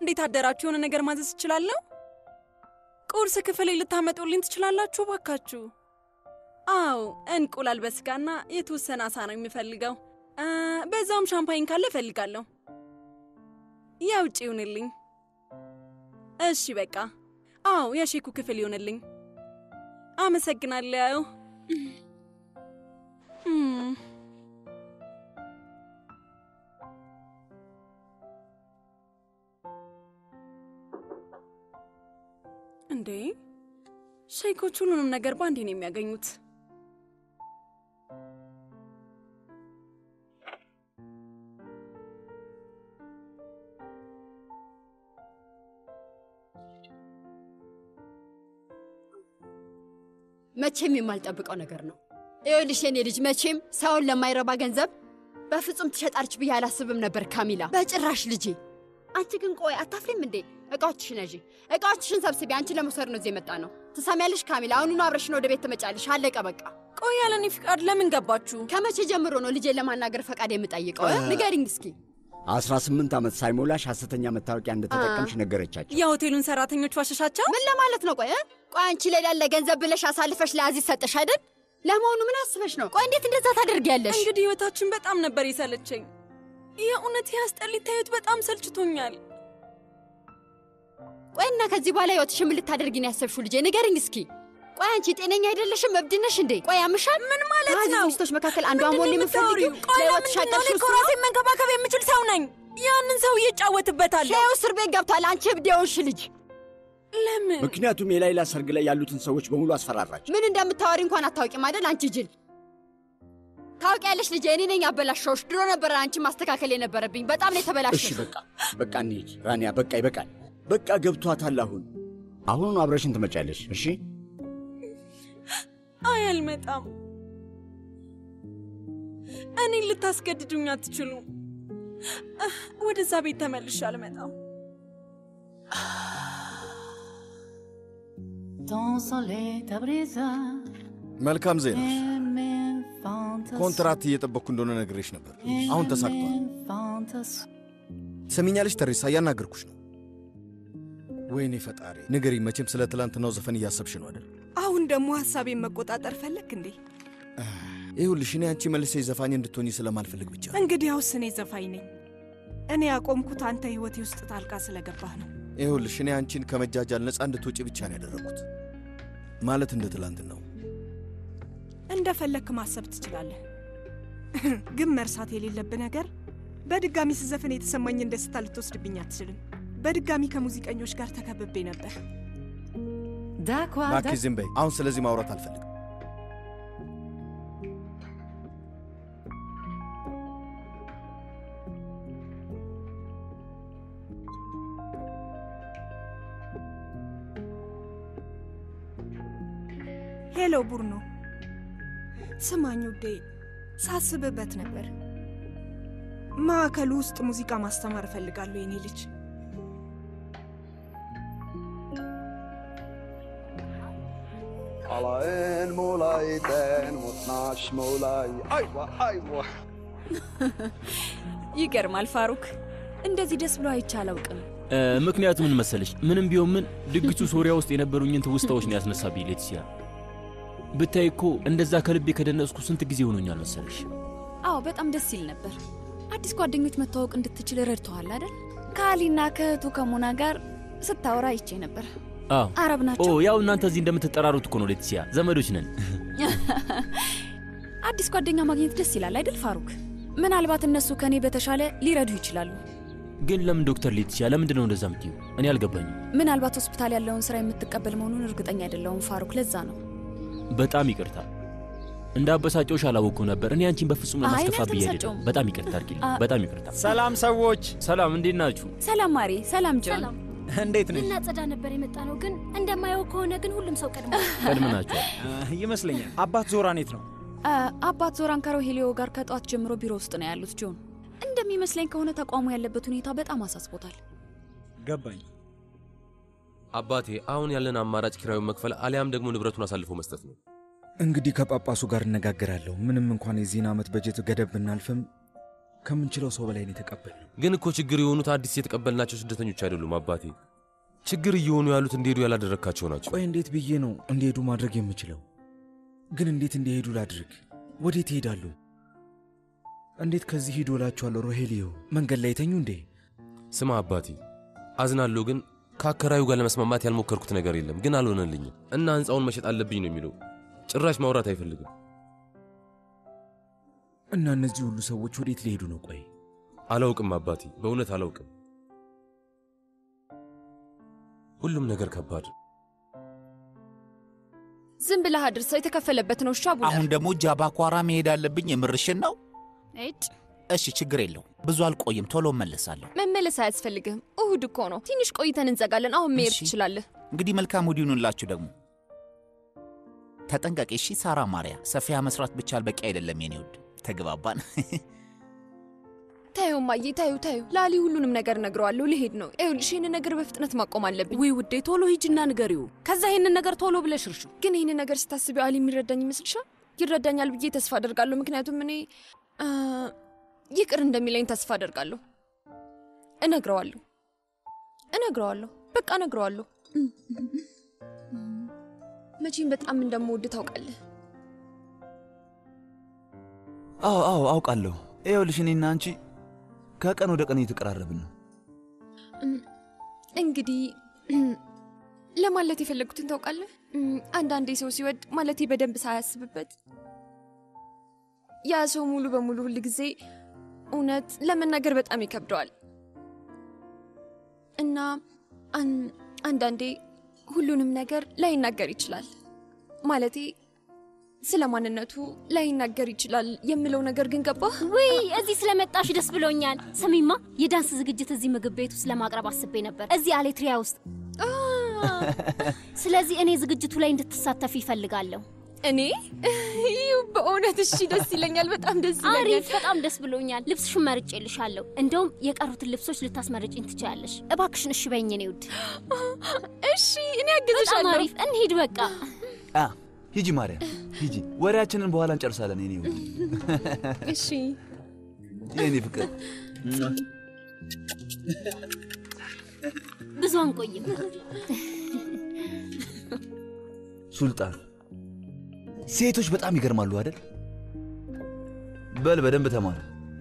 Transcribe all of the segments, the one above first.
እንዴት አደራችሁ? የሆነ ነገር ማዘዝ እችላለሁ? ቁርስ ክፍል ልታመጡልኝ ትችላላችሁ ባካችሁ? አዎ፣ እንቁላል በስጋና የተወሰነ አሳ ነው የምፈልገው። አ፣ በዛውም ሻምፓኝ ካለ እፈልጋለሁ። የውጭ ይሁንልኝ። እሺ በቃ አዎ፣ የሼኩ ክፍል ይሁንልኝ። አመሰግናለሁ። እም፣ እንዴ ሼኮች ሁሉንም ነገር በአንዴ ነው የሚያገኙት። መቼም የማልጠብቀው ነገር ነው። ይኸውልሽ የኔ ልጅ መቼም ሰውን ለማይረባ ገንዘብ በፍጹም ትሸጣለች ብዬ አላስብም ነበር ካሚላ፣ በጭራሽ ልጄ። አንቺ ግን ቆይ አታፍሪም እንዴ? እቃዎችሽን ያዢ፣ እቃዎችሽን ሰብስቢ። አንቺ ለመውሰድ ነው እዚህ የመጣ ነው። ትሰሚያለሽ ካሚላ? አሁኑኑ አብረሽን ወደ ቤት ትመጫለሽ። አለቀ በቃ። ቆይ ያለ እኔ ፍቃድ ለምን ገባችሁ? ከመቼ ጀምሮ ነው ልጄን ለማናገር ፈቃድ የምጠይቀው? እ? ንገሪኝ እስኪ። 18 ዓመት ሳይሞላሽ ሐሰተኛ መታወቂያ እንደተጠቀምሽ ነገረቻቸው። የሆቴሉን ሰራተኞች ዋሸሻቸው? ምን ለማለት ነው? ቆይ እ? ቆይ አንቺ ላይ ላለ ገንዘብ ብለሽ አሳልፈሽ ለአዚዝ ሰጠሽ አይደል? ለመሆኑ ምን አስበሽ ነው? ቆይ እንዴት እንደዛ ታደርጊያለሽ? እንግዲህ ህይወታችን በጣም ነበር የሰለቸኝ። የእውነት ያስጠሊታ ህይወት በጣም ሰልችቶኛል። ቆይ እና ከዚህ በኋላ ህይወትሽን ምን ልታደርጊ ነው ያሰብሽው? ልጄ ንገርኝ እስኪ። ቆይ አንቺ ጤነኛ አይደለሽም? እብድ ነሽ እንዴ? ቆይ ያምሻል? ምን ማለት ከአዚዝ ነው? ሚስቶች መካከል አንዷ ምንድን ነው መሆን የምታወሪው? የምትፈልጊው ቆይ ለህይወትሽ ለምንድን ነው? እኔ ያቀድሽው እኮ እሱ ነው? ራሴን መንከባከብ የምችል ሰው ነኝ። ያንን ሰው እየጫወትበታለሁ። ሸው እስር ቤት ገብቷል። አንቺ እብድ የሆንሽ ልጅ ለምን? ምክንያቱም የላይላ ሰርግ ላይ ያሉትን ሰዎች በሙሉ አስፈራራች። ምን እንደምታወሪ እንኳን አታውቂም አይደል? አንቺ ጅል ታውቂያለሽ ልጄ፣ እኔ ነኝ አበላሸሁሽ። ድሮ ነበረ አንቺ ማስተካከል የነበረብኝ። በጣም ነው እሺ የተበላሸሽ። በቃ በቃ እንሂድ ራኒያ፣ በቃ ይበቃል። በቃ ገብቷታል። አሁን አሁኑ አብረሽን ትመጫለሽ። እሺ አይ አልመጣም። እኔን ልታስገድዱኝ አትችሉም። እህ፣ ወደዛ ቤት ተመልሼ አልመጣም። Ton soleil t'a brisé መልካም ዜና። et mes fantasmes. ኮንትራት እየጠበቅኩ እንደሆነ ነግሬሽ ነበር። አሁን ተሳክቷል። fantasmes. ሰሚኛለሽ ተሬሳ፣ እያናገርኩሽ ነው። ወይኔ ፈጣሪ ንገሪ። መቼም ስለ ትላንትናው ዘፈን እያሰብሽ ነው አይደል? አሁን ደግሞ ሀሳቤን መቆጣጠር ፈለግ እንዴ? ይሁልሽ እኔ አንቺ መልሰሽ ዘፋኝ እንድትሆኝ ስለማልፈልግ ብቻ ነው። እንግዲያውስ እኔ ዘፋኝ ነኝ። እኔ ያቆምኩት አንተ ህይወቴ ውስጥ ጣልቃ ስለገባህ ነው። ይሁልሽ እኔ አንቺን ከመጃጃል ነፃ እንድትወጪ ብቻ ነው ያደረግኩት። ማለት እንደ ትላንትናው እንደፈለግክ ማሰብ ትችላለህ። ግን መርሳት የሌለብህ ነገር በድጋሚ ስዘፍን የተሰማኝን ደስታ ልትወስድብኝ አትችልም። በድጋሚ ከሙዚቀኞች ጋር ተከብቤ ነበር። D'accord, እባክሽ ዝም በይ። አሁን ስለዚህ ማውራት አልፈልግም። ሄሎ ቡርኖ፣ ስማኝ ውዴ፣ ሳስብበት ነበር። ማዕከሉ ውስጥ ሙዚቃ ማስተማር እፈልጋለሁ የኔ ልጅ። Alaen molay den motnash molay አይዋ አይዋ ይገርማል ፋሩክ፣ እንደዚህ ደስ ብሎ አይቼ አላውቅም። እ፣ ምክንያቱ ምን መሰለሽ? ምንም ቢሆን ምን ድግሱ ሶሪያ ውስጥ የነበሩኝን ትውስታዎች ነው ያስነሳብኝ። ሌቲሲያ ብታይ እኮ እንደዛ ከልቤ ከደነስኩ ስንት ጊዜ ሆኖኛል መሰለሽ። አዎ በጣም ደስ ይል ነበር። አዲስ ጓደኞች መተዋወቅ እንድትችል ረድተዋል አይደል? ከአሊና ከእህቱ ከሞና ጋር ስታወራ አይቼ ነበር። አዎ አረብ ኦ ናቸው። ያው እናንተ እዚህ እንደምትጠራሩት እኮ ነው ሌቲሲያ፣ ዘመዶች ነን። አዲስ ጓደኛ ማግኘት ደስ ይላል አይደል ፋሩክ? ምናልባት እነሱ ከእኔ በተሻለ ሊረዱ ይችላሉ። ግን ለምን ዶክተር ሌቲሲያ፣ ለምንድን ነው እንደዛ የምትዩ? እኔ አልገባኝም። ምናልባት ሆስፒታል ያለውን ስራ የምትቀበል መሆኑን እርግጠኛ አይደለሁም ፋሩክ። ለዛ ነው። በጣም ይቅርታ እንደ አበሳጮሽ አላወቅኩም ነበር። እኔ አንቺን በፍጹም አይ፣ እኔ ለማስከፋት ብዬ አይደለም። አልተበሳጨሁም። በጣም ይቅርታ አድርጊልኝ። አ- በጣም ይቅርታ። ሰላም ሰዎች፣ ሰላም፣ እንዴት ናችሁ? ሰላም ማሬ። ሰላም ጆን። ሰላም እንዴት ነሽ? ልናጸዳ ነበር የመጣ ነው፣ ግን እንደማየው ከሆነ ግን ሁሉም ሰው ቀድሞ ቀድም ናችኋል። እ፣ ይመስለኛል። አባት ዞራኔት ነው። አ፣ አባት ዞራን ከሮሄሊዮ ጋር ከጠዋት ጀምሮ ቢሮ ውስጥ ነው ያሉት ጆን። እንደሚመስለኝ ከሆነ ተቋሙ ያለበት ሁኔታ በጣም አሳስቦታል። ገባኝ። አባቴ አሁን ያለን አማራጭ ኪራዩን መክፈል አሊያም ደግሞ ንብረቱን አሳልፎ መስጠት ነው። እንግዲህ ከጳጳሱ ጋር እነጋገራለሁ። ምንም እንኳን የዚህን ዓመት በጀት ገደብ ብናልፍም ከምንችለው ሰው በላይ ነው የተቀበልነው። ግን እኮ ችግር የሆኑት አዲስ የተቀበልናቸው ስደተኞች አይደሉም አባቴ። ችግር እየሆኑ ያሉት እንዲሄዱ ያላደረግካቸው ናቸው። ቆይ እንዴት ብዬ ነው እንዲሄዱ ማድረግ የምችለው? ግን እንዴት እንዲሄዱ ላድርግ? ወዴት ይሄዳሉ? እንዴት ከዚህ ሂዱ እላቸዋለሁ? ሮሄልዮ መንገድ ላይ የተኙ እንዴ? ስማ አባቴ፣ አዝናለሁ፣ ግን ከአከራዩ ጋር ለመስማማት ያልሞከርኩት ነገር የለም፣ ግን አልሆነልኝም እና ሕንፃውን መሸጥ አለብኝ ነው የሚለው። ጭራሽ ማውራት አይፈልግም። እና እነዚህ ሁሉ ሰዎች ወዴት ሊሄዱ ነው? ቆይ አላውቅም አባቴ፣ በእውነት አላውቅም። ሁሉም ነገር ከባድ። ዝም ብለህ አድርሰው የተከፈለበት ነው። እሺ አቡነ አሁን ደግሞ ጃባኳራ መሄድ አለብኝ። የምርሽን ነው? እጭ እሺ ችግር የለውም። ብዙ አልቆይም፣ ቶሎ እመለሳለሁ። መመለስ አያስፈልግህም። እሁድ እኮ ነው። ትንሽ ቆይተን እንዘጋለን። አሁን መሄድ እሺ። ትችላለህ። እንግዲህ መልካም እሑድ ይሁንላችሁ። ደግሞ ተጠንቀቂ እሺ። ሳራ ማርያ፣ ሰፊያ መስራት ብቻ በቂ አይደለም የኔ ውድ። ተግባባን? ታዩ ማዬ፣ ታዩ ታዩ፣ ላሊ ሁሉንም ነገር ነግረዋለሁ። ልሄድ ነው። ይኸውልሽ ይህን ነገር በፍጥነት ማቆም አለብኝ። ውይ ውዴ፣ ቶሎ ሂጂና ንገሪው። ከዛ ይህንን ነገር ቶሎ ብለሽ እርሹ። ግን ይህን ነገር ስታስቢው አሊ የሚረዳኝ ይመስልሻል? ይረዳኛል ብዬ ተስፋ አደርጋለሁ። ምክንያቱም እኔ አ፣ ይቅር እንደሚለኝ ተስፋ አደርጋለሁ። እነግረዋለሁ፣ እነግረዋለሁ፣ በቃ እነግረዋለሁ። መቼም በጣም እንደምወድ ታውቃለህ። አዎ አዎ አውቃለሁ። ይኸውልሽ እኔና አንቺ ከቀን ወደ ቀን እየተቀራረብን ነው። እም፣ እንግዲህ እም፣ ለማለት የፈለጉትን ታውቃለህ። እም፣ አንዳንዴ ሰው ሲወድ ማለቴ በደንብ ሳያስብበት ያ ሰው ሙሉ በሙሉ ሁል ጊዜ እውነት ለመናገር በጣም ይከብደዋል እና አን- አንዳንዴ ሁሉንም ነገር ላይናገር ይችላል። ማለቴ ስለ ማንነቱ ላይናገር ይችላል የምለው ነገር ግን ገባህ? ውይ እዚህ ስለመጣሽ ደስ ብሎኛል። ስሚማ የዳንስ ዝግጅት እዚህ ምግብ ቤት ውስጥ ለማቅረብ አስቤ ነበር፣ እዚህ አሌትሪያ ውስጥ። ስለዚህ እኔ ዝግጅቱ ላይ እንድትሳተፍ ይፈልጋለሁ። እኔ ይህ በእውነት እሺ፣ ደስ ይለኛል። በጣም ደስ ይለኛል። አሪፍ፣ በጣም ደስ ብሎኛል። ልብስሽን መርጬልሻለሁ። እንደውም የቀሩትን ልብሶች ልታስመርጭኝ ትችያለሽ። እባክሽን እሺ በይኝ እኔ ውድ። እሺ፣ እኔ አግዝሻለሁ። በጣም አሪፍ፣ እንሂድ በቃ። አ ሂጂ ማርያም ሂጂ። ወሬያችንን በኋላ እንጨርሳለን። የኔ ውድ እሺ የኔ ፍቅር ብዙ አንቆይም። ሱልጣን፣ ሴቶች በጣም ይገርማሉ አይደል? በል በደንብ ተማር።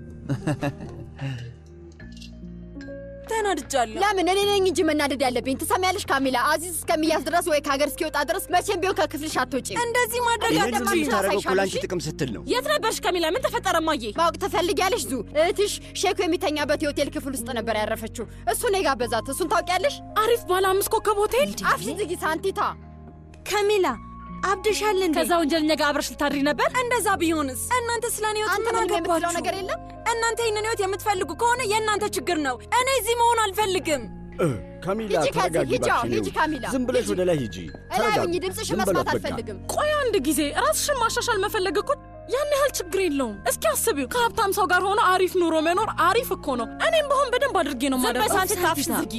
ተናድጃለሁ። ለምን እኔ ነኝ እንጂ መናደድ ያለብኝ። ትሰሚያለሽ ካሚላ፣ አዚዝ እስከሚያዝ ድረስ ወይ ከሀገር እስኪወጣ ድረስ መቼም ቢሆን ከክፍልሽ አትወጪም። እንደዚህ ማድረግ ይህን ሁሉ የምታደርገው እኮ ለአንቺ አሳይሻለሁ። ጥቅም ስትል ነው። የት ነበርሽ ካሚላ? ምን ተፈጠረ ማዬ? ማወቅ ትፈልጊያለሽ? ዙ እህትሽ ሼኩ የሚተኛበት የሆቴል ክፍል ውስጥ ነበር ያረፈችው። እሱን የጋበዛት እሱን ታውቂያለሽ? አሪፍ ባለ አምስት ኮከብ ሆቴል። አፍሽን ዝጊ ሳንቲታ። ከሚላ አብደሻል እንዴ? ከዛ ወንጀለኛ ጋር አብረሽ ልታድሪ ነበር? እንደዛ ቢሆንስ? እናንተ ስለ እኔ ህይወት አንተ ምን ምንም የምትለው አገባችሁ? ነገር የለም? እናንተ ይህንን ህይወት የምትፈልጉ ከሆነ የእናንተ ችግር ነው። እኔ እዚህ መሆን አልፈልግም። እ፣ ካሚላ ሂጂ ከዚህ ተረጋጊ ሂጂ፣ አዎ እባክሽ። ሂጂ ካሚላ። ዝም ብለሽ ወደ ላይ ሂጂ። እላይ ተረጋጊ። ሁኚ፣ ድምፅሽን ዝም መስማት በላት በቃ። አልፈልግም። ቆይ አንድ ጊዜ ራስሽን ማሻሻል መፈለግ እኮ ያን ያህል ችግር የለውም። እስኪ አስቢው፣ ከሀብታም ሰው ጋር ሆኖ አሪፍ ኑሮ መኖር አሪፍ እኮ ነው። እኔም በሆን በደንብ አድርጌ ነው ዝም በይ ማደርገው። ሳንቲታ፣ አፍሽን ዝጊ።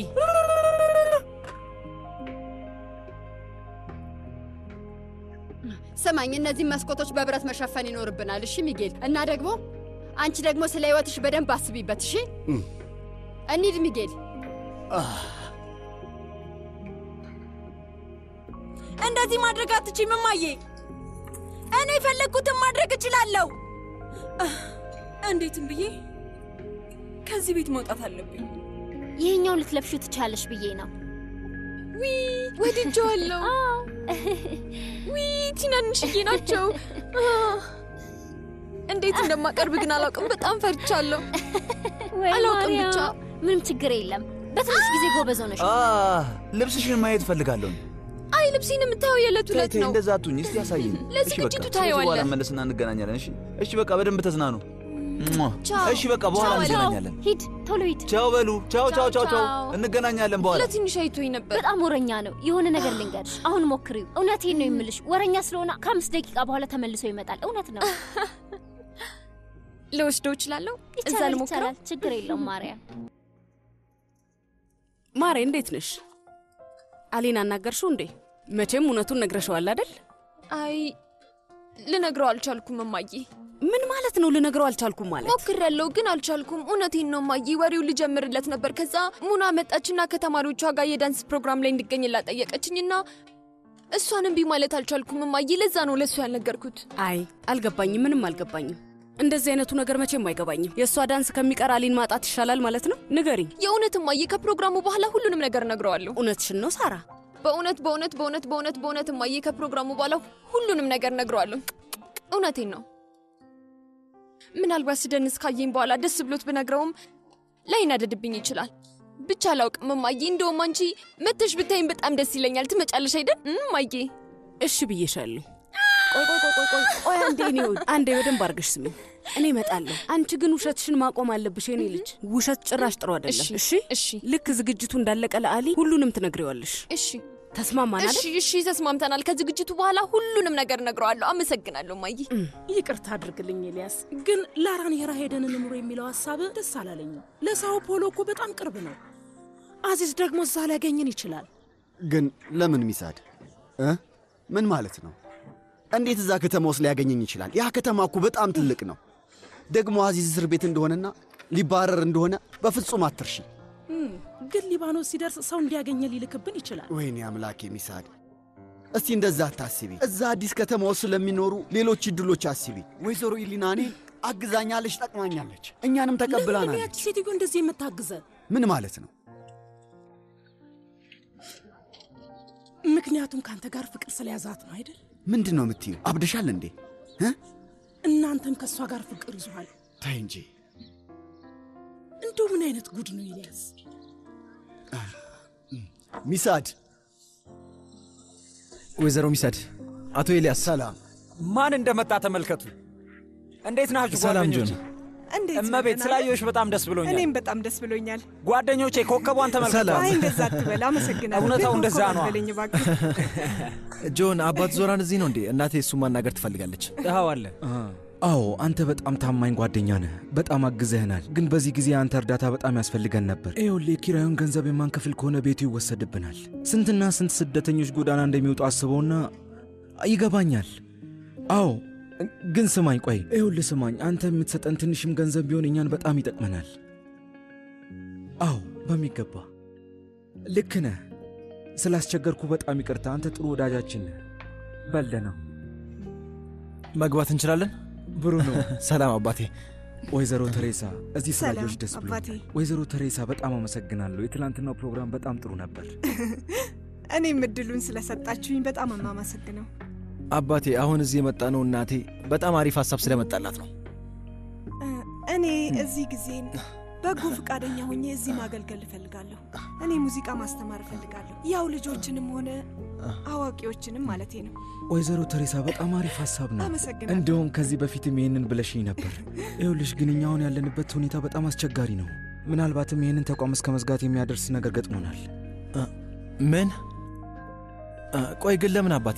ስማኝ፣ እነዚህ መስኮቶች በብረት መሸፈን ይኖርብናል። እሺ ሚጌል። እና ደግሞ አንቺ ደግሞ ስለ ህይወትሽ በደንብ አስቢበት። እሺ እም። እንሂድ ሚጌል። እንደዚህ ማድረግ አትችይም እማዬ። እኔ የፈለግኩትን ማድረግ እችላለሁ። አህ፣ እንዴትም ብዬ ከዚህ ቤት መውጣት አለብኝ። ይህኛውን ልትለብሹ ትችያለሽ ብዬ ነው። ዊ ወድጄዋለሁ። ዊ ትናንሽዬ ናቸው። አህ፣ እንዴት እንደማቀርብ ግን አላውቅም። በጣም ፈርቻለሁ። ወይ አላውቅም ማርያም፣ ብቻ ምንም ችግር የለም። በትንሽ ጊዜ ጎበዝ ሆነሽ አ ልብስሽን ማየት እፈልጋለሁ። አይ ልብሴን የምታየው የዕለት ተይ ዕለት ተይ፣ ነው። እንደዛ አትሁኝ። እስቲ ያሳይኝ። ለዝግጅቱ እሺ በቃ ታየዋለህ። በኋላ መለስና እንገናኛለን። እሺ እሺ፣ በቃ በደንብ ተዝናኑ። ሟ። ቻው። እሺ በቃ በኋላ ቻው። እንገናኛለን። ሂድ፣ ቶሎ ሂድ። ቻው በሉ። ቻው ቻው ቻው ቻው። ቻው። እንገናኛለን በኋላ። ለትንሽ አይቶኝ ነበር። በጣም ወረኛ ነው። የሆነ ነገር ልንገርሽ፣ አሁን ሞክሪው። እውነቴን ነው የምልሽ። ወረኛ ስለሆነ ከአምስት ደቂቃ በኋላ ተመልሶ ይመጣል። እውነት ነው። ልወስደው እችላለሁ? እዛ ይቻላል፣ ልሞክረው? ይቻላል። ችግር የለውም ማርያም። ማሬ እንዴት ነሽ? አሌን አናገርሽው እንዴ? መቼም እውነቱን ነግረሸዋል አይደል? አይ ልነግረው አልቻልኩም እማዬ። ምን ማለት ነው? ልነግረው አልቻልኩም ማለት ሞክሬያለሁ፣ ግን አልቻልኩም። እውነቴን ነው እማዬ። ወሬው ልጀምርለት ነበር። ከዛ ሙና መጣችና ከተማሪዎቿ ጋር የዳንስ ፕሮግራም ላይ እንድገኝላት ጠየቀችኝና እሷን እምቢ ማለት አልቻልኩም እማዬ። ለዛ ነው ለእሱ ያልነገርኩት። አይ አልገባኝም፣ ምንም አልገባኝም። እንደዚህ አይነቱ ነገር መቼም አይገባኝም። የእሷ ዳንስ ከሚቀር አሊን ማጣት ይሻላል ማለት ነው? ንገሪኝ። የእውነት እማዬ፣ ከፕሮግራሙ በኋላ ሁሉንም ነገር እነግረዋለሁ። እውነትሽን ነው ሳራ? በእውነት በእውነት በእውነት በእውነት በእውነት እማዬ፣ ከፕሮግራሙ በኋላ ሁሉንም ነገር እነግረዋለሁ። እውነቴን ነው። ምናልባት ስደንስ ካየኝ በኋላ ደስ ብሎት ብነግረውም ላይናደድብኝ ይችላል። ብቻ አላውቅም እማዬ። እንደውም አንቺ መተሽ ብታይኝ በጣም ደስ ይለኛል። ትመጫለሽ አይደል እማዬ? እሺ ብዬሻለሁ። ቆይ ቆይ ቆይ ቆይ ቆይ አንዴ እኔ ውድ አንዴ በደንብ አድርገሽ ስሚ። እኔ እመጣለሁ። አንቺ ግን ውሸትሽን ማቆም አለብሽ የኔ ልጅ። ውሸት ጭራሽ ጥሩ አይደለም። እሺ እሺ። ልክ ዝግጅቱ እንዳለቀ ለአሊ ሁሉንም ትነግሪዋለሽ። እሺ ተስማማን እሺ እሺ፣ ተስማምተናል። ከዝግጅቱ በኋላ ሁሉንም ነገር እነግረዋለሁ። አመሰግናለሁ እማዬ። ይቅርታ አድርግልኝ ኤልያስ፣ ግን ላራኔራ ሄደን እንኑር የሚለው ሀሳብ ደስ አላለኝም። ለሳው ፖሎ እኮ በጣም ቅርብ ነው። አዚዝ ደግሞ እዛ ሊያገኘን ይችላል። ግን ለምን ሚሳድ እ ምን ማለት ነው? እንዴት እዛ ከተማ ውስጥ ሊያገኘኝ ይችላል? ያ ከተማ እኮ በጣም ትልቅ ነው። ደግሞ አዚዝ እስር ቤት እንደሆነና ሊባረር እንደሆነ በፍጹም አትርሺ። እም፣ ግን ሊባኖስ ሲደርስ ሰው እንዲያገኘ ሊልክብን ይችላል። ወይኔ አምላኬ ሚሳድ፣ እስቲ እንደዛ አታስቢ። እዛ አዲስ ከተማ ውስጥ ስለሚኖሩ ሌሎች እድሎች አስቢ። ወይዘሮ ኢሊና እኔን አግዛኛለች፣ ጠቅማኛለች፣ እኛንም ለምን ተቀብላናለች። ያቺ ሴትዮ እንደዚህ የምታግዘን? ምን ማለት ነው? ምክንያቱም ከአንተ ጋር ፍቅር ስለያዛት ነው አይደል? ምንድን ነው የምትዩ? አብደሻል እንዴ? እ? እናንተም ከእሷ ጋር ፍቅር ይዞሃል። ተይ እንጂ እንደው ምን አይነት ጉድ ነው ኤልያስ? ሚሳድ። ወይዘሮ ሚሳድ፣ አቶ ኤልያስ ሰላም። ማን እንደመጣ ተመልከቱ። እንዴት ናችሁ ሰላም ጓደኞቼ? ጆን። እንዴት እመቤት ነህ? ስላየሁሽ በጣም ደስ ብሎኛል። እኔም በጣም ደስ ብሎኛል። ጓደኞቼ ኮከቧን ተመልከቱ። አይ እንደዛ አትበል፣ አመሰግናለሁ። እውነታው ግን እንደዛ ኮከብ ነው። አትበለኝ እባክህ። ጆን፣ አባት ዞራን እዚህ ነው እንዴ? እናቴ እሱን ማናገር ትፈልጋለች። ይኸው አለ። አዎ፣ አንተ በጣም ታማኝ ጓደኛ ነህ። በጣም አግዘህናል። ግን በዚህ ጊዜ አንተ እርዳታ በጣም ያስፈልገን ነበር። ይኸውልህ የኪራዩን ገንዘብ የማንከፍል ከሆነ ቤቱ ይወሰድብናል። ስንትና ስንት ስደተኞች ጎዳና እንደሚወጡ አስበውና ይገባኛል። አዎ ግን ስማኝ፣ ቆይ ይኸውልህ ስማኝ፣ አንተ የምትሰጠን ትንሽም ገንዘብ ቢሆን እኛን በጣም ይጠቅመናል። አዎ በሚገባ ልክ ነህ። ስላስቸገርኩ በጣም ይቅርታ። አንተ ጥሩ ወዳጃችን ነህ። በለ ነው መግባት እንችላለን? ብሩኖ ሰላም አባቴ። ወይዘሮ ተሬሳ እዚህ ሰላም ስላየሁሽ ደስ አባቴ። ብሎኛል። ወይዘሮ ተሬሳ በጣም አመሰግናለሁ። የትላንትናው ፕሮግራም በጣም ጥሩ ነበር። እኔም እድሉን ስለሰጣችሁኝ በጣም የማመሰግነው። አባቴ አሁን እዚህ የመጣ ነው እናቴ በጣም አሪፍ ሀሳብ ስለመጣላት ነው። እ፣ እኔ እዚህ ጊዜን በጎ ፈቃደኛ ሆኜ እዚህ ማገልገል እፈልጋለሁ። እኔ ሙዚቃ ማስተማር እፈልጋለሁ። ያው ልጆችንም ሆነ አዋቂዎችንም ማለቴ ነው። ወይዘሮ ተሬሳ በጣም አሪፍ ሀሳብ ነው። አመሰግናለሁ። እንደውም ከዚህ በፊትም ይህንን ብለሽኝ ነበር። ይኸውልሽ ግን እኛ አሁን ያለንበት ሁኔታ በጣም አስቸጋሪ ነው። ምናልባትም ይህንን ተቋም እስከ መዝጋት የሚያደርስ ነገር ገጥሞናል። ምን? ቆይ ግን ለምን አባቴ?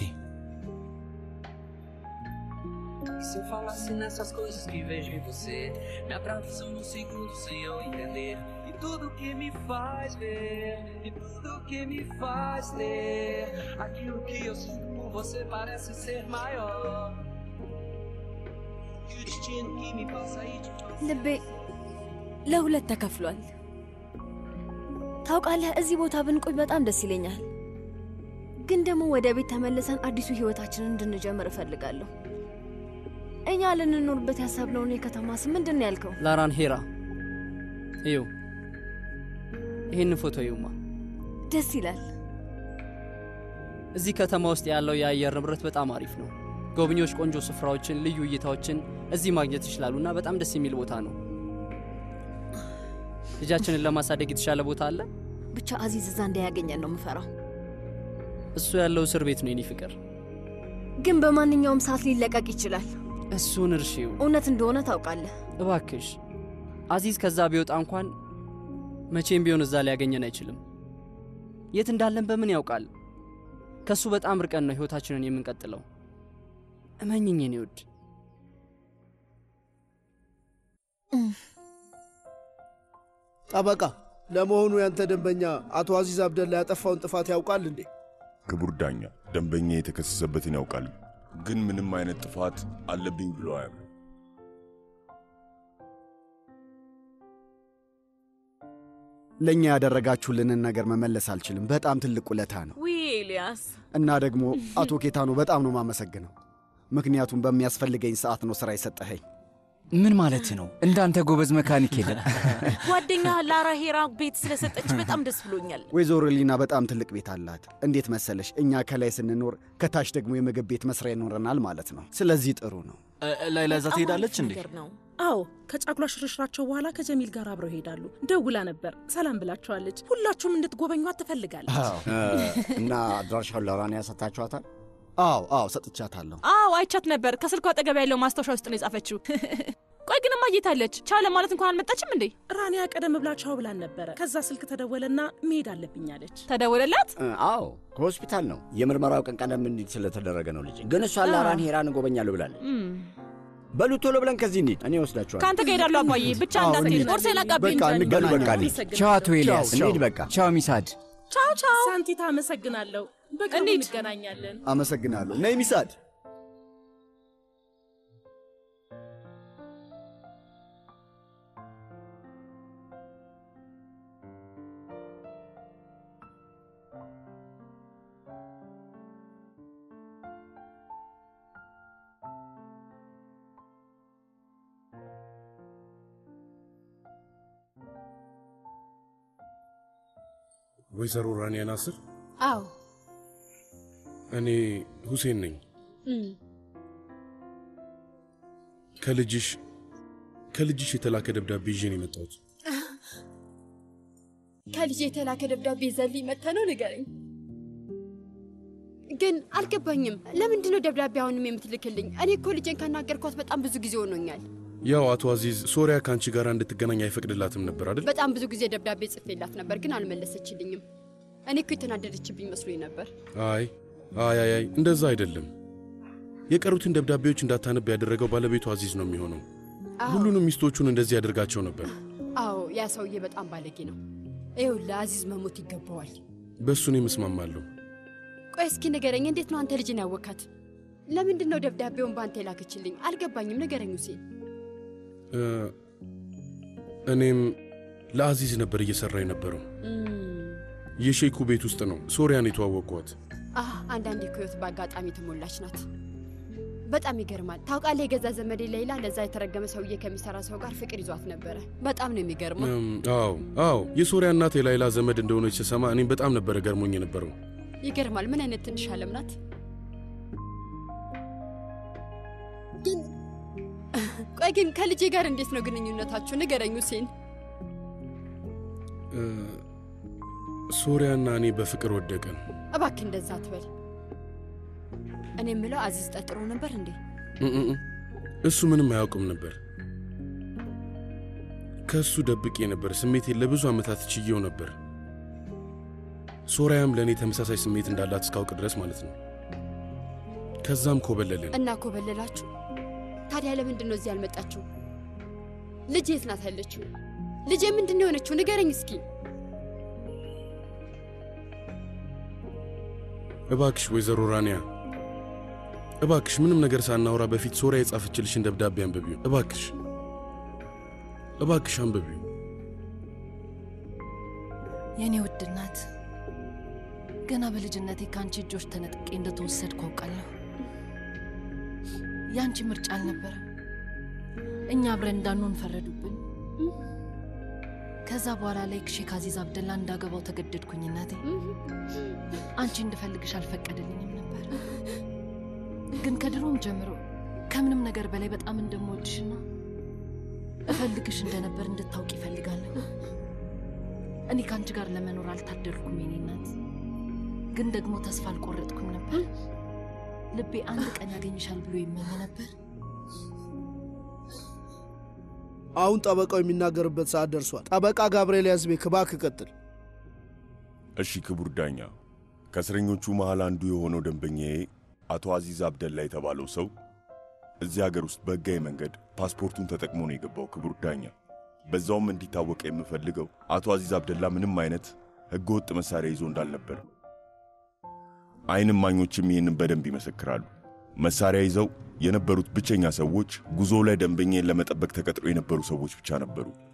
Se eu falasse nessas coisas que vejo em você, me atravessam num segundo sem eu entender. E tudo que me faz ver, e tudo que me faz ler. Aquilo que eu sinto por você parece ser maior. E o destino que me passa aí de ልቤ ለሁለት ተከፍሏል። ታውቃለህ፣ እዚህ ቦታ ብንቆይ በጣም ደስ ይለኛል። ግን ደግሞ ወደ ቤት ተመልሰን አዲሱ ህይወታችንን እንድንጀምር እፈልጋለሁ። እኛ ልንኖርበት ያሰብነውን የከተማ ስም ምንድን ነው ያልከው? ላራን ሄራ እዩ፣ ይህን ፎቶ እዩማ። ደስ ይላል። እዚህ ከተማ ውስጥ ያለው የአየር ንብረት በጣም አሪፍ ነው። ጎብኚዎች ቆንጆ ስፍራዎችን፣ ልዩ እይታዎችን እዚህ ማግኘት ይችላሉ እና በጣም ደስ የሚል ቦታ ነው። ልጃችንን ለማሳደግ የተሻለ ቦታ አለ። ብቻ አዚዝ እዛ እንዳያገኘን ነው የምፈራው። እሱ ያለው እስር ቤት ነው የኔ ፍቅር። ግን በማንኛውም ሰዓት ሊለቀቅ ይችላል። እሱን እርሺው እውነት እንደሆነ ታውቃለህ። እባክሽ። አዚዝ ከዛ ቢወጣ እንኳን መቼም ቢሆን እዛ ሊያገኘን አይችልም። የት እንዳለን በምን ያውቃል? ከእሱ በጣም ርቀን ነው ሕይወታችንን የምንቀጥለው። እመኝኝ የኔ ውድ። ጠበቃ፣ ለመሆኑ ያንተ ደንበኛ አቶ አዚዝ አብደላ ያጠፋውን ጥፋት ያውቃል እንዴ? ክቡር ዳኛ፣ ደንበኛ የተከሰሰበትን ያውቃል፣ ግን ምንም አይነት ጥፋት አለብኝ ብሎ አያምንም። ለእኛ ያደረጋችሁልንን ነገር መመለስ አልችልም። በጣም ትልቅ ውለታ ነው ውይ ኤልያስ፣ እና ደግሞ አቶ ኬታኖ በጣም ነው ማመሰግነው። ምክንያቱም በሚያስፈልገኝ ሰዓት ነው ሥራ የሰጠኸኝ። ምን ማለት ነው? እንዳንተ ጎበዝ መካኒክ የለም። ጓደኛ ላራ ሄራ ቤት ስለሰጠች በጣም ደስ ብሎኛል። ወይዘሮ ሊና በጣም ትልቅ ቤት አላት። እንዴት መሰለሽ፣ እኛ ከላይ ስንኖር ከታች ደግሞ የምግብ ቤት መስሪያ ይኖረናል ማለት ነው። ስለዚህ ጥሩ ነው። ላይላ እዛ ትሄዳለች እንዴ? ነገር ነው። አዎ ከጫጉላ ሽርሽራቸው በኋላ ከጀሚል ጋር አብረው ይሄዳሉ። ደውላ ነበር፣ ሰላም ብላቸዋለች። ሁላችሁም እንድትጎበኟት ትፈልጋለች። እና አድራሻውን ለራንያ ሰጥታችኋታል? አዎ አዎ፣ ሰጥቻታለሁ። አዎ አይቻት ነበር። ከስልኳ አጠገብ ያለው ማስታወሻ ውስጥ ነው የጻፈችው። ቆይ ግን እማየታለች ቻው ለማለት እንኳን አልመጣችም እንዴ? ራንያ ቀደም ብላ ቻው ብላን ነበረ። ከዛ ስልክ ተደወለና መሄድ አለብኝ አለች። ተደወለላት? አዎ ከሆስፒታል ነው። የምርመራው ቀን ቀደም እንዲል ስለተደረገ ነው ልጅ። ግን እሷ ላራን ሄራን እጎበኛለሁ ብላለች። በሉ ቶሎ ብለን ከዚህ እንሂድ፣ እኔ ወስዳችኋል። ከአንተ ጋር እሄዳለሁ አባዬ። ብቻ እንዳትሄድ፣ ቁርሴን አቃብኝ። በቃ እንገናኝ። በቃ እንሂድ። ቻው አቶ ኤልያስ። እንሂድ በቃ። ቻው ሚሳድ። ቻው ቻው። ሳንቲታ አመሰግናለሁ። በቅርቡ እንገናኛለን። አመሰግናለሁ። ነይ ሚሳድ። ወይዘሮ ራንያ ናስር፣ አዎ እኔ ሁሴን ነኝ። ከልጅሽ ከልጅሽ የተላከ ደብዳቤ ይዤ ነው የመጣሁት። ከልጅ የተላከ ደብዳቤ ዘልኝ መጥተ ነው ንገረኝ። ግን አልገባኝም። ለምንድን ነው ደብዳቤ አሁንም የምትልክልኝ? እኔ እኮ ልጄን ካናገርኳት በጣም ብዙ ጊዜ ሆኖኛል። ያው አቶ አዚዝ ሶሪያ ከአንቺ ጋር እንድትገናኝ አይፈቅድላትም ነበር አይደል? በጣም ብዙ ጊዜ ደብዳቤ ጽፌላት ነበር፣ ግን አልመለሰችልኝም። እኔ እኮ የተናደደችብኝ መስሎኝ ነበር። አይ አይ አይ አይ እንደዛ አይደለም። የቀሩትን ደብዳቤዎች እንዳታነብ ያደረገው ባለቤቱ አዚዝ ነው የሚሆነው። አዎ። ሁሉንም ሚስቶቹን እንደዚህ ያደርጋቸው ነበር። አዎ ያ ሰውዬ በጣም ባለጌ ነው። ይኸውልህ አዚዝ መሞት ይገባዋል። በእሱ እኔም እስማማለሁ። ቆይ እስኪ ንገረኝ፣ እንዴት ነው አንተ ልጅን ያወካት? ለምንድን ነው ደብዳቤውን በአንተ የላከችልኝ? አልገባኝም። ንገረኝ ሁሴን። እ፣ እኔም ለአዚዝ ነበር እየሰራ የነበረው። የሼኩ ቤት ውስጥ ነው ሶሪያን የተዋወቅኳት። አህ አንዳንዴ እኮ ህይወት በአጋጣሚ የተሞላች ናት። በጣም ይገርማል። ታውቃለህ፣ የገዛ ዘመዴ ሌላ ለዛ የተረገመ ሰውዬ ከሚሰራ ሰው ጋር ፍቅር ይዟት ነበረ። በጣም ነው የሚገርመው። እም፣ አዎ አዎ የሶሪያ እናት የላይላ ዘመድ እንደሆነች ስሰማ እኔም በጣም ነበረ ገርሞኝ የነበረው። ይገርማል። ምን አይነት ትንሽ ዓለም ናት። ግን ቆይ ግን ከልጄ ጋር እንዴት ነው ግንኙነታችሁ? ንገረኝ ሁሴን። እ፣ ሶሪያና እኔ በፍቅር ወደቅን። እባክህ እንደዛ አትበል። እኔ የምለው አዚዝ ጠርጥሮ ነበር እንዴ? እ፣ እ፣ እ፣ እሱ ምንም አያውቅም ነበር። ከእሱ ደብቄ ነበር። ስሜቴን ለብዙ ዓመታት ችዬው ነበር። ሶሪያም ለእኔ ተመሳሳይ ስሜት እንዳላት እስካውቅ ድረስ ማለት ነው። ከዛም ኮበለልን። እና ኮበለላችሁ? ታዲያ ለምንድን ነው እዚህ ያልመጣችሁ? ልጄ የት ናት ያለችው? ልጄ ምንድን ነው የሆነችው? ንገረኝ እስኪ። እባክሽ ወይዘሮ ራንያ እባክሽ ምንም ነገር ሳናወራ በፊት ሶሪያ የጻፈችልሽን ደብዳቤ አንብቢው። እባክሽ እባክሽ አንብቢው። የእኔ ውድ እናት ገና በልጅነቴ ከአንቺ እጆች ተነጥቄ እንደተወሰድኩ አውቃለሁ። የአንቺ ምርጫ አልነበረም። እኛ አብረን እንዳንሆን ፈረዱብን። ከዛ በኋላ ላይ ሼክ አዚዝ አብደላ እንዳገባው ተገደድኩኝ። እናቴ አንቺ እንድፈልግሽ አልፈቀደልኝም ነበር። ግን ከድሮም ጀምሮ ከምንም ነገር በላይ በጣም እንደምወድሽና እፈልግሽ እንደነበር እንድታውቅ ይፈልጋለሁ። እኔ ከአንቺ ጋር ለመኖር አልታደልኩም የኔ እናት፣ ግን ደግሞ ተስፋ አልቆረጥኩም ነበር። ልቤ አንድ ቀን ያገኝሻል ብሎ ይመኝ ነበር። አሁን ጠበቃው የሚናገርበት ሰዓት ደርሷል። ጠበቃ ጋብርኤል ያዝቤክ እባክህ ቀጥል። እሺ ክቡር ዳኛ፣ ከእስረኞቹ መሃል አንዱ የሆነው ደንበኛዬ አቶ አዚዝ አብደላ የተባለው ሰው እዚህ ሀገር ውስጥ በሕጋዊ መንገድ ፓስፖርቱን ተጠቅሞ ነው የገባው። ክቡር ዳኛ፣ በዛውም እንዲታወቅ የምፈልገው አቶ አዚዝ አብደላ ምንም አይነት ሕገወጥ መሳሪያ ይዞ እንዳልነበር፣ አይን እማኞችም ይህንን በደንብ ይመሰክራሉ። መሳሪያ ይዘው የነበሩት ብቸኛ ሰዎች ጉዞ ላይ ደንበኛን ለመጠበቅ ተቀጥሮ የነበሩ ሰዎች ብቻ ነበሩ።